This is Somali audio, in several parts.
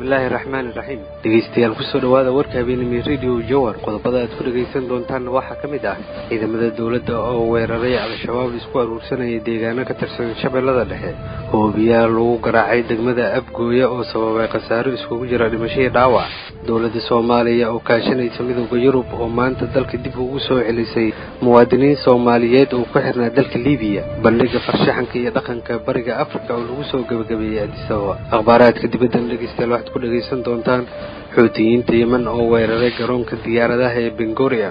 bismillaahi raxmaani raxiim dhegeystayaal kusoo dhawaada warka habeenimo radio jowar qodobada aad ku dhegaysan doontaanna waxaa ka mid ah ciidamada dowladda oo weeraray al-shabaab isku aruursanaya deegaano ka tirsan shabeellada dhexe hoobiyaa lagu garaacay degmada abgooya oo sababay khasaaro iskugu jira dhimashadii dhaawac dowladda soomaaliya oo kaashanaysa midooda yurub oo maanta dalka dib ugu soo celisay muwaadiniin soomaaliyeed oo ku xirnaa dalka libiya bandhiga farshaxanka iyo dhaqanka bariga afrika oo lagu soo gebagabeeyey adisababa akhbaaraadka dibaddan dhegeystayaal waxaad ku dhegaysan doontaan xoutiyiinta yeman oo weeraray garoonka diyaaradaha ee bengoria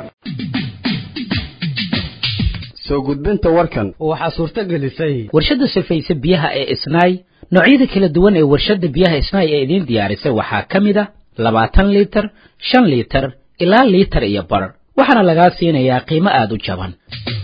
soo gudbinta warkan waxaa suurto gelisay warshadda sifaysa biyaha ee isnaay noocyada kala duwan ee warshadda biyaha isnaay ee idiin diyaarisay waxaa ka mid a labaatan liitar shan liitar ilaa liitar iyo bar waxaana lagaa siinayaa qiimo aada u jaban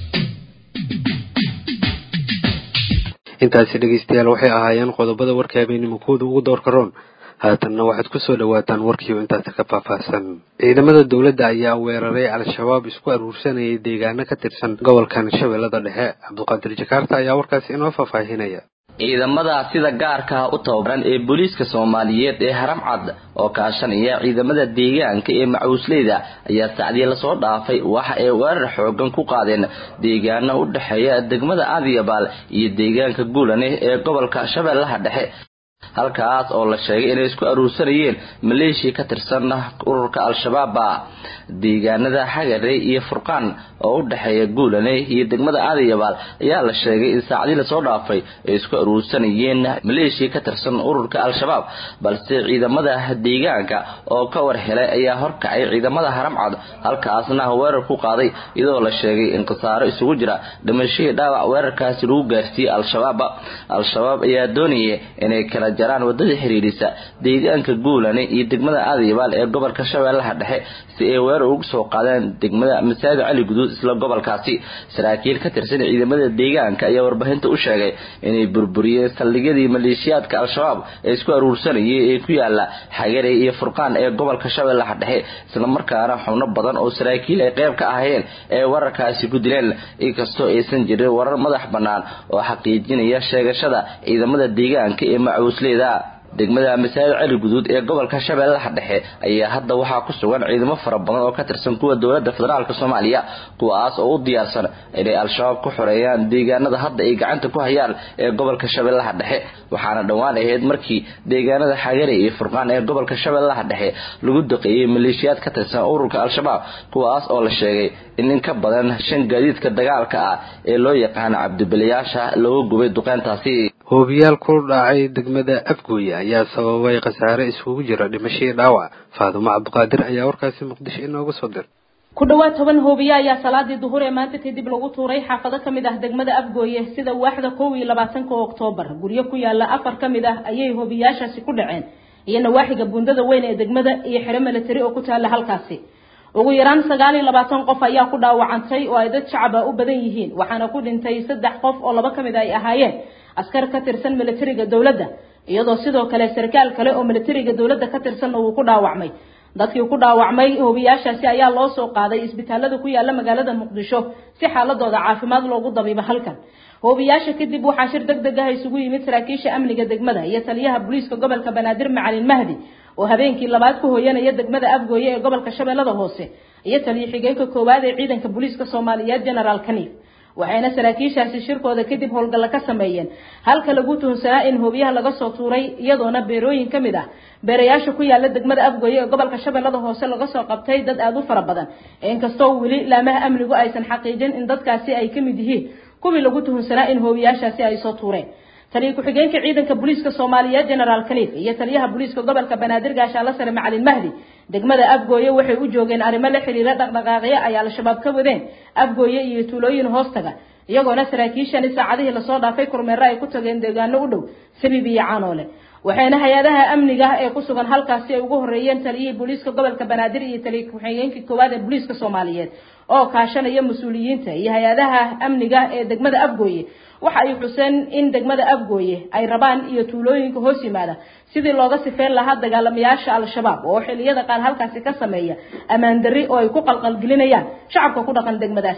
intaasi dhegeystayaal waxay ahaayeen qodobada warka habeenimo kooda ugu doorka roon haatanna waxaad ku soo dhowaataan warkiioo intaasi ka faahfaahsan ciidamada dowladda ayaa weeraray al-shabaab isku aruursanayay deegaano ka tirsan gobolkan shabeellada dhexe cabduqaadir jakaarta ayaa warkaasi inoo faahfaahinaya ciidamada sida gaarka ah u tababaran ee booliiska soomaaliyeed ee haram cad oo kaashanaya ciidamada deegaanka ee macuusleyda ayaa sacdii lasoo dhaafay waxa ay weerar xoogan ku qaadeen deegaano u dhexeeya degmada aadiyabaal iyo deegaanka guulane ee gobolka shabeellaha dhexe halkaas oo la sheegay inay isku aruursanayeen maleeshiya ka tirsan ururka al-shabaaba deegaanada xagare iyo furqaan oo u dhexeeya guulane iyo degmada aadayabaal ayaa la sheegay in saacadii lasoo dhaafay ay isku aruursanayeen maleeshiya ka tirsan ururka al-shabaab balse ciidamada deegaanka oo ka war helay ayaa horkacay ciidamada haramcad halkaasna weerar ku qaaday iyadoo la sheegay in khasaaro isugu jira dhimashihii dhaawac weerarkaasi lagu gaarsiiyey al-shabaab al-shabaab ayaa doonaya inay kala jaraan wadada xiriirisa deegaanka guulane iyo degmada aadayabaal ee gobolka shabeellaha dhexe si ay weerar ugu soo qaadeen degmada masaajid cali guduud isla gobolkaasi saraakiil ka tirsan ciidamada deegaanka ayaa warbaahinta u sheegay inay burburiyeen saldhigyadii maleeshiyaadka al-shabaab ee isku aruursanayay ee ku yaala xagare iyo furqaan ee gobolka shabeellaha dhexe islamarkaana xubno badan oo saraakiil ay qayb ka ahayeen ee wararkaasi ku dileen inkastoo aysan jirin warar madax bannaan oo xaqiijinaya sheegashada ciidamada deegaanka ee macuusleyda degmada masaajid cali guduud ee gobolka shabeellaha dhexe ayaa hadda waxaa ku sugan ciidamo fara badan oo ka tirsan kuwa dowladda federaalk soomaaliya kuwaas oo u diyaarsan inay al-shabaab ku xoreeyaan deegaanada hadda ay gacanta ku hayaan ee gobolka shabeellaha dhexe waxaana dhowaan ahayd markii deegaanada xagare iyo furqaan ee gobolka shabeellaha dhexe lagu duqeeyey maleeshiyaad ka tirsan ururka al-shabaab kuwaas oo la sheegay in in ka badan shan gaadiidka dagaalka ah ee loo yaqaano cabdibiliyaasha lagu gubay duqeyntaasi hoobiyaal ku dhacay degmada afgooye ayaa sababay khasaare iskugu jira dhimashadii dhaawac faadumo cabdiqaadir ayaa warkaasi muqdisho inooga soo dir ku dhawaad toban hoobiye ayaa salaadii duhur ee maanta kadib lagu tuuray xaafado ka mid ah degmada afgooye sida waaxda kow iyo labaatanka oktoobar guryo ku yaala afar ka mid ah ayay hoobiyaashaasi ku dhaceen iyo nawaaxiga buundada weyn ee degmada iyo xero milatari oo ku taala halkaasi ugu yaraan sagaal iyo labaatan qof ayaa ku dhaawacantay oo ay dad shacaba u badan yihiin waxaana ku dhintay saddex qof oo laba ka mid ay ahaayeen askar ka tirsan milatariga dowladda iyadoo sidoo kale sarkaal kale oo milatariga dowladda ka tirsanna uu ku dhaawacmay dadkii ku dhaawacmay hoobiyaashaasi ayaa loo soo qaaday isbitaalada ku yaala magaalada muqdisho si xaaladooda caafimaad loogu dabiibo halkan hoobiyaasha kadib waxaa shir deg deg ah isugu yimid saraakiisha amniga degmada iyo taliyaha booliiska gobolka banaadir macalin mahdi oo habeenkii labaad ku hooyanaya degmada afgooye ee gobolka shabeellada hoose iyo taliyo xigeenka koowaad ee ciidanka booliiska soomaaliyeed genaraal kaniif waxayna saraakiishaasi shirkooda kadib howlgalla ka sameeyeen halka lagu tuhunsanaa in hoobiyaha laga soo tuuray iyadoona beerooyin ka mid ah beerayaasha ku yaala degmada afgooye ee gobolka shabeellada hoose laga soo qabtay dad aada u fara badan inkastoo weli laamaha amnigu aysan xaqiijin in dadkaasi ay ka mid yihiin kuwii lagu tuhunsanaa in hoobiyaashaasi ay soo tuureen taliya ku-xigeenka ciidanka booliiska soomaaliyeed genaraal kaniif iyo taliyaha booliiska gobolka banaadir gaashaalla sare macalin mahdi degmada afgooye waxay u joogeen arrimo la xiriira dhaqdhaqaaqyo ay al-shabaab ka wadeen afgooye iyo tuulooyin hoostaga iyagoona saraakiishani saacadihii lasoo dhaafay kormeero ay ku tageen deegaano u dhow sabib iyo caanoole waxayna hay-adaha amniga ee ku sugan halkaasi ay ugu horeeyeen taliyihii booliiska gobolka banaadir iyo taliya ku-xigeenkii koowaad ee booliiska soomaaliyeed oo kaashanaya mas-uuliyiinta iyo hay-adaha amniga ee degmada afgooye waxa ay xuseen in degmada afgooye ay rabaan iyo tuulooyinka hoos yimaada sidii looga sifeyn lahaa dagaalamayaasha al-shabaab oo xiliyada qaar halkaasi ka sameeya ammaan darri oo ay ku qalqalgelinayaan shacabka ku dhaqan degmadaasi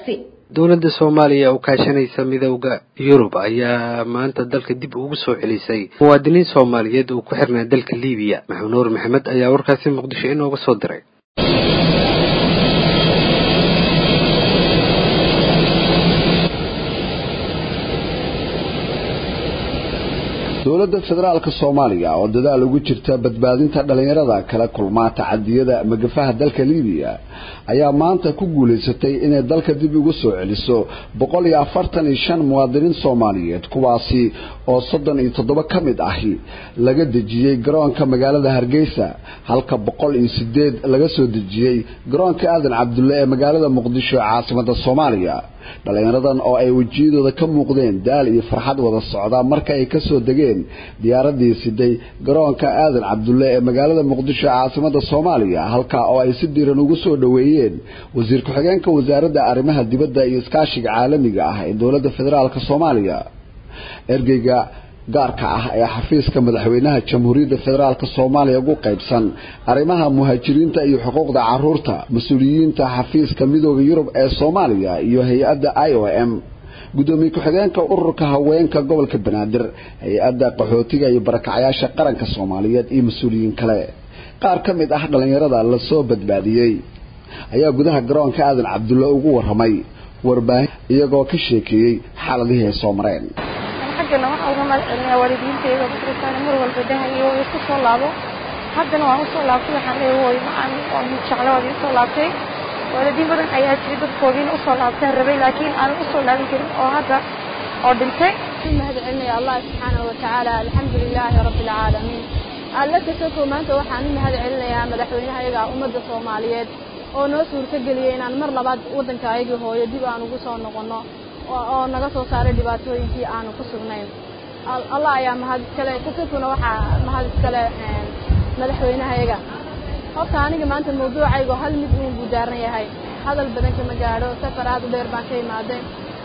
dowladda soomaaliya oo kaashanaysa midowda yurub ayaa maanta dalka dib ugu soo celisay muwaadiniin soomaaliyeed oo ku xirnaa dalka libiya maxamed nuur maxamed ayaa warkaasi muqdisho inooga soo diray dowladda federaalka soomaaliya oo dadaal ugu jirta badbaadinta dhallinyarada kala kulmaa tacadiyada magafaha dalka libiya ayaa maanta ku guulaysatay inay dalka dib ugu soo celiso boqol iyo afartan iyo shan muwaadiniin soomaaliyeed kuwaasi oo soddon iyo toddoba ka mid ahi laga dejiyey garoonka magaalada hargeysa halka boqol iyo sideed laga soo dejiyey garoonka aadan cabdulle ee magaalada muqdisho ee caasimada soomaaliya dhallinyaradan oo ay wejiyadooda ka muuqdeen daal iyo farxad wada socda marka ay kasoo degeen diyaaradii siday garoonka aadan cabdulle ee magaalada muqdisho ee caasimada soomaaliya halkaa oo ay si diiran ugu soo dhoweeyeen wasiir ku-xigeenka wasaaradda arrimaha dibadda iyo iskaashiga caalamiga ah ee dowladda federaalk soomaaliya ergeyga gaarka ah ee xafiiska madaxweynaha jamhuuriyadda federaalk soomaaliya ugu qaybsan arrimaha muhaajiriinta iyo xuquuqda caruurta mas-uuliyiinta xafiiska midooda yurub ee soomaaliya iyo hay-adda i o m gudoomiye ku-xigeenka ururka haweenka gobolka banaadir hay-adda qaxootiga iyo barakacyaasha qaranka soomaaliyeed iyo mas-uuliyiin kale qaar ka mid ah dhallinyarada lasoo badbaadiyey ayaa gudaha garoonka aadan cabdulle ugu waramay warbaahin iyagoo ka sheekeeyey xaaladihii ay soo mareen xaggana waxaa uga mahad celinaya waalidiinteyda dadkaan mar walba dahayo way ku soo laabo haddana waan usoo laabtay waxaan leeyahay hooy macaan waan jecla waad iisoo laabtay waalidiin badan ayaa jiri dadkoodiina usoo laabtaan rabay laakiin aanan usoo laabin karin oo hadda oo dhintay mahad celinaya allah subxaanahu watacaala alxamdu lilaahi rabbi alcaalamiin alla kasoko maanta waxaan u mahad celinayaa madaxweynahayaga ummadda soomaaliyeed oo noo suurtageliyey inaan mar labaad waddanka ayagii hooyo dib aan ugu soo noqonno oo naga soo saaray dhibaatooyinkii aanu ku sugnayn allah ayaa mahad iskale kasokuna waxaa mahad iskale madaxweynahayaga horta aniga maanta mawduucaygo hal mid uun buu daaran yahay hadal badan kama gaadho safar aad u dheer baan ka imaadeen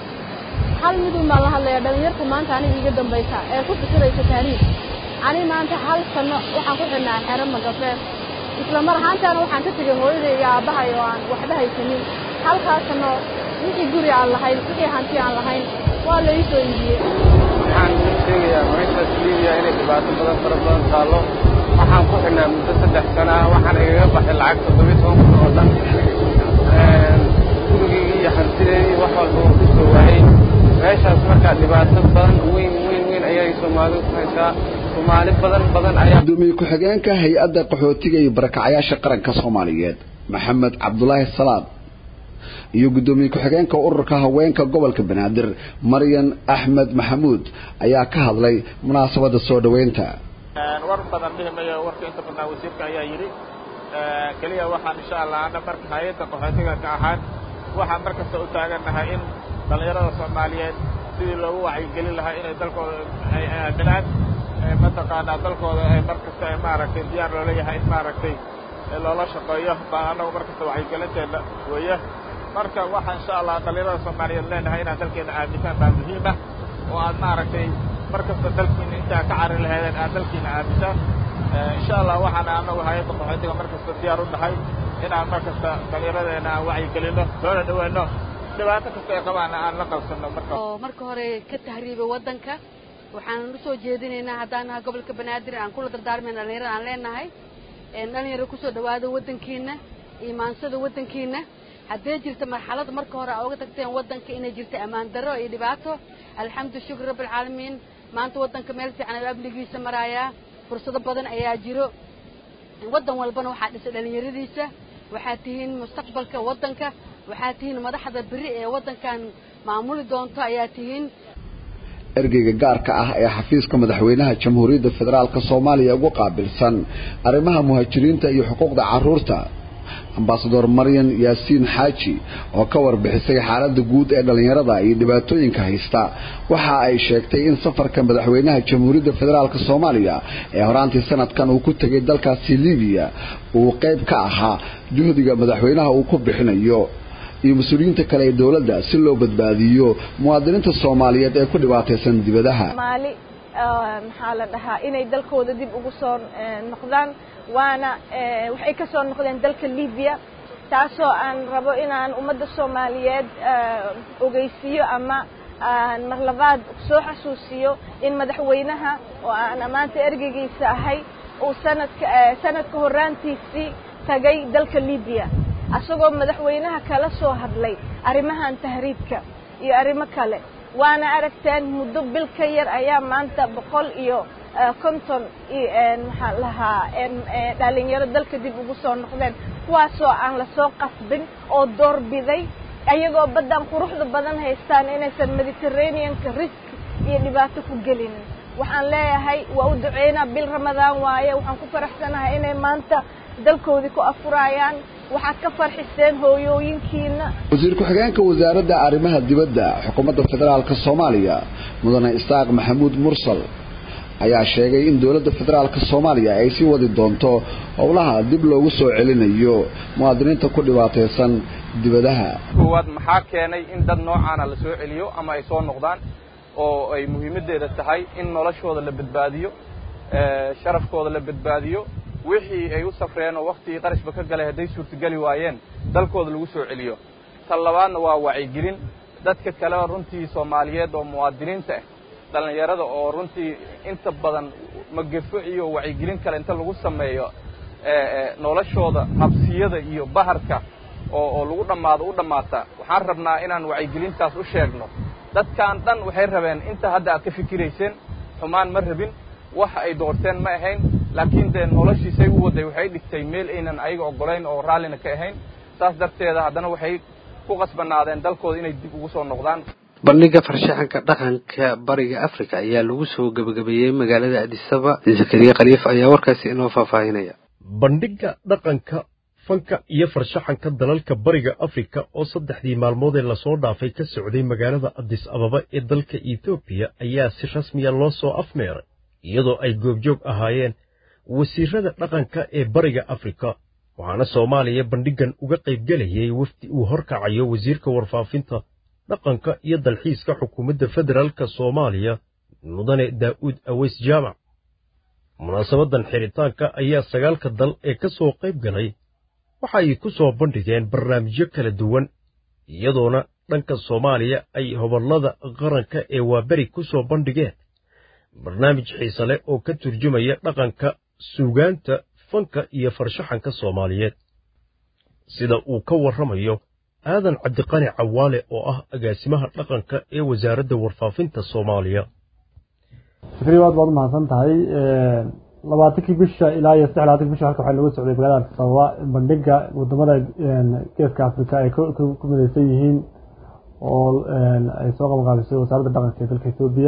hal mid uun baan la hadlayaa dhalinyarta maanta aniga iga dambaysa ee ku fikiraysa taariikh ani maanta hal sano waxaan ku xidhnaa xero magafeen isla mar ahaantaana waxaan ka tegay hooyaday iyo aabbahay oo aan waxba haysanin halkaas sano wixii guri aan lahayn wixii hanti aan lahayn waa la ii soo iibiyey waxaan sheegayaa meeshaas liibiya inay dhibaato badan fara badan taallo waxaan ku xidhnaa muddo saddex sana ah waxaan igaga baxay lacag toddobiyi toban kun oo dhan gurigeygii iyo hantideedii wax walba oo ku soo waayey meeshaas markaa dhibaato badan weyn weyn weyn ayay soomaalidu ku haysaa soomaali badan badan ayaa gudoomiye ku-xigeenka hay-adda qaxootiga iyo barakacyaasha qaranka soomaaliyeed maxamed cabdulaahi salaad iyo gudoomiye ku-xigeenka ururka haweenka gobolka banaadir maryan axmed maxamuud ayaa ka hadlay munaasabadda soo dhoweynta war badan dhihi mayo warka inta badnaa wasiirka ayaa yidhi keliya waxaan insha allah ana marka hay-adda qaxootiga ka ahaan waxaan mar kasta u taagannahay in dhallinyarada soomaaliyeed sidii loogu wacyigelin lahaa inay dalkooda ay aaminaan mataqaanaa dalkooda ay mar kasta ay maaragtay diyaar loola yahay in maaragtay loola shaqeeyo baan annagu mar kasta wacyigelinteena weeye marka waxaa insha allah dhallinyarada soomaaliyeed leenahay inaad dalkeena aamintaan baa muhiim ah oo aad maaragtay mar kasta dalkiina intaa ka cari laheedeen aad dalkiina aamintaan insha allah waxaana annagu hay-adda qaxootiga mar kasta diyaar u nahay inaan mar kasta dhallinyaradeena aan wacyigelinno loona dhaweyno dhibaato kasta ay qabaana aan la qabsanno marka oo marka hore ka tahriibay waddanka waxaan u soo jeedinaynaa haddaan nahay gobolka banaadir aan kula dardaarmayna dhallinyarada aan leenahay dhalinyaro kusoo dhawaada waddankiina iimaansada waddankiina haddee jirta marxalada marka hore aa uga tagteen waddanka inay jirta ammaan darro iyo dhibaato alxamdu shukr rabbialcaalamiin maanta waddanka meel fiican ayuu amnigiisa maraayaa fursado badan ayaa jiro waddan walbana waxaa dhisay dhallinyaradiisa waxaad tihiin mustaqbalka waddanka waxaad tihiin madaxda beri ee waddankan maamuli doonto ayaa tihiin ergeyga gaarka ah ee xafiiska madaxweynaha jamhuuriyadda federaalk soomaaliya ugu qaabilsan arrimaha muhaajiriinta iyo xuquuqda caruurta ambasador maryan yaasiin xaaji oo ka warbixisay xaaladda guud ee dhallinyarada iyo dhibaatooyinka haysta waxa ay sheegtay in safarka madaxweynaha jamhuuriyadda federaalk soomaaliya ee horaantii sanadkan uu ku tegay dalkaasi libiya uu qayb ka ahaa juhdiga madaxweynaha uu ku bixinayo iyo mas-uuliyiinta kale ee dowladda si loo badbaadiyo muwaadiniinta soomaaliyeed ee ku dhibaataysan dibadaha maali maxaa la dhahaa inay dalkooda dib ugu soo noqdaan waana waxay ka soo noqdeen dalka libiya taasoo aan rabo inaan ummadda soomaaliyeed ogeysiiyo ama aan mar labaad soo xasuusiyo in madaxweynaha oo aan ammaanta ergeygiisa ahay uu sanadka sanadka horraantiisii tagay dalka libiya asagoo madaxweynaha kala soo hadlay arrimahan tahriibka iyo arrimo kale waana aragteen muddo bil ka yar ayaa maanta boqol iyo konton maxaa lahaa dhalinyaro dalka dib ugu soo noqdeen kuwaasoo aan lasoo qasbin oo doorbiday ayagoo baddan quruxda badan haystaan inaysan mediterraneanka risk iyo dhibaato ku gelinin waxaan leeyahay waa u duceynaa bil ramadaan waaye waxaan ku faraxsanahay inay maanta dalkoodii ku afurayaan waxaad ka farxiseen hooyooyinkiina wasiir ku-xigeenka wasaaradda arrimaha dibadda xukuumadda federaalka soomaaliya mudane isaaq maxamuud mursal ayaa sheegay in dowladda federaalka soomaaliya ay sii wadi doonto howlaha dib loogu soo celinayo muwaadiniinta ku dhibaataysan dibadaha koowaad maxaa keenay in dad noocaana la soo celiyo ama ay soo noqdaan oo ay muhiimaddeeda tahay in noloshooda la badbaadiyo sharafkooda la badbaadiyo wixii ay u safreen oo waktigii qarashba ka galay hadday suurtageli waayeen dalkooda lagu soo celiyo tan labaadna waa wacyigelin dadka kale runtii soomaaliyeed oo muwaadiniinta ah dhallinyarada oo runtii inta badan magefo iyo wacyigelin kale inta lagu sameeyo noloshooda habsiyada iyo baharka oo oo lagu dhammaado u dhammaata waxaan rabnaa inaan wacyigelintaas u sheegno dadkan dhan waxay rabeen inta hadda aad ka fikirayseen xumaan ma rabin waxa ay doorteen ma ahayn laakiin dee noloshiisay u waday waxay dhigtay meel aynan ayaga oggolayn oo raallina ka ahayn saas darteeda haddana waxay ku qasbanaadeen dalkooda inay dib ugu soo noqdaan bandhiga farshaxanka dhaqanka bariga africa ayaa lagu soo gebagabeeyey magaalada adisaba zakariya khaliif ayaa warkaasi inoo faahfaahinaya bandhigga dhaqanka fanka iyo farshaxanka dalalka bariga afrika oo saddexdii maalmood ee lasoo dhaafay ka socday magaalada adis ababa ee dalka etoobiya ayaa si rasmiya loo soo afmeeray iyadoo ay goobjoog ahaayeen wasiirada dhaqanka ee bariga afrika waxaana soomaaliya bandhiggan uga qaybgelayay wafdi uu horkacayo wasiirka warfaafinta dhaqanka iyo dalxiiska xukuumadda federaalka soomaaliya mudane daa'uud aweys jaamac munaasabadan xidhitaanka ayaa sagaalka dal ee ka soo qayb galay waxa ay ku soo bandhigeen barnaamijyo kala duwan iyadoona dhanka soomaaliya ay hobollada qaranka ee waaberi ku soo bandhigeen barnaamij xiise leh oo ka turjumaya dhaqanka suugaanta fanka iyo farshaxanka soomaaliyeed sida uu ka warramayo aadan cabdiqani cawaale oo ah agaasimaha dhaqanka ee wasaaradda warfaafinta soomaaliya fikri aad baad u mahadsan tahay labaatankii bisha ilaa iyo saddex labatankii bisha halka waxaa looga socday magaalada addis ababa bandhiga wadamada geeska afrika ay ku midaysan yihiin oo ay soo qabanqaabisay wasaaradda dhaqanka ee dalka etoobiya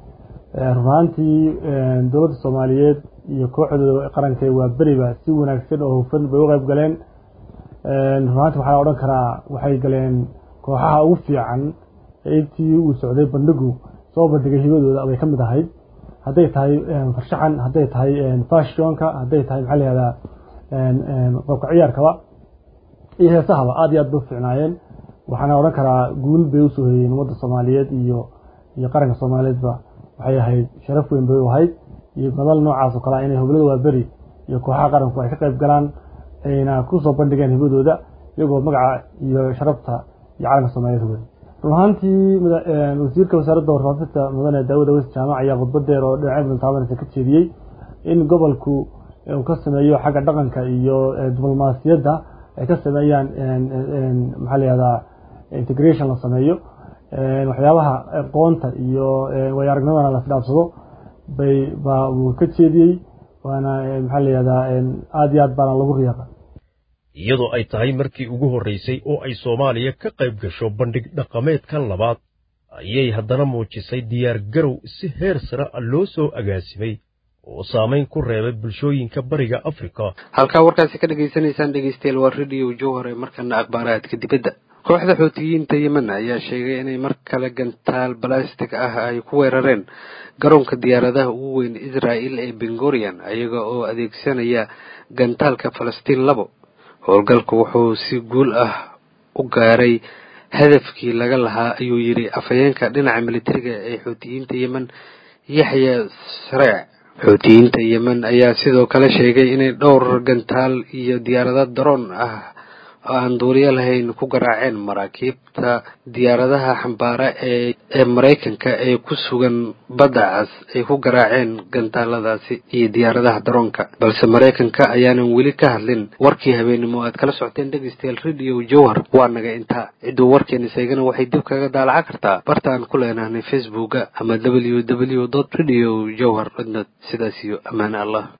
runaantii dowladda soomaaliyeed iyo kooxdooda qaranka waa beriba si wanaagsan oo hufan bay u qayb galeen runaantii waxaa la odhan karaa waxay galeen kooxaha ugu fiican intii uu socday bandhigu soo bandhigay hibadooda bay ka mid ahayd hadday tahay farshaxan hadday tahay fashionka hadday tahay maxaa layihahdaa qobka ciyaarkaba iyo heesahaba aad iyo aad bay u fiicnaayeen waxaana odhan karaa guul bay usoo hoyeen ummadda soomaaliyeed iyo iyo qaranka soomaaliyeedba waxay ahayd sharaf weyn bay u ahayd iyo madal noocaas oo kale inay hoblada waaberi iyo kooxaha qaranku ay ka qayb galaan ayna ku soo bandhigeen hibadooda iyagoo magaca iyo sharafta iyo calanka soomaaliyeed hogay run ahaantii wasiirka wasaaradda warfaafinta mudane daawud aweys jaamac ayaa khudbadeer oo dhinacyo badan taabanaysa ka jeediyey in gobolku uu ka sameeyo xagga dhaqanka iyo diblomaasiyadda ay ka sameeyaan maxaa layihahdaa integration la sameeyo waxyaabaha qoonta iyo way aragnimadana la isdhaafsado bay baa uu ka jeediyey waana maxaa layihahdaa aada iyo aad baana lagu riyaaqa iyadoo ay tahay markii ugu horraysay oo ay soomaaliya ka qayb gasho bandhig dhaqameedka labaad ayay haddana muujisay diyaar garow si heer sare a loo soo agaasimay oo saamayn ku reebay bulshooyinka bariga afrika halkaa warkaasi ka dhegaysanaysaan dhegeystayaal waa radio jowhar ee markana akhbaaraadka dibadda kooxda xootiyiinta yemen ayaa sheegay inay mar kale gantaal balastig ah ay ku weerareen garoonka diyaaradaha ugu weyn israa'il ee bengorian ayaga oo adeegsanaya gantaalka falastiin labo howlgalku wuxuu si guul ah u gaaray hadafkii laga lahaa ayuu yidhi afhayeenka dhinaca militariga ee xuutiyiinta yemen yaxya sareec xuutiyiinta yemen ayaa sidoo kale sheegay inay dhowr gantaal iyo diyaarado daroon ah oo aan duuliyo lahayn ku garaaceen maraakiibta diyaaradaha xambaara ee ee maraykanka ee ku sugan badda cas ay ku garaaceen gantaaladaasi iyo diyaaradaha daroonka balse maraykanka ayaanan weli ka hadlin warkii habeenimo aad kala socoteen dhegeystayaal radio jowhar waa naga intaa cidduu warkeena seegana waxay dib kaga daalaca kartaa barta aan ku leenahnay facebooka ama w w dot radio jowhar dot net sidaas iyo ammaan allah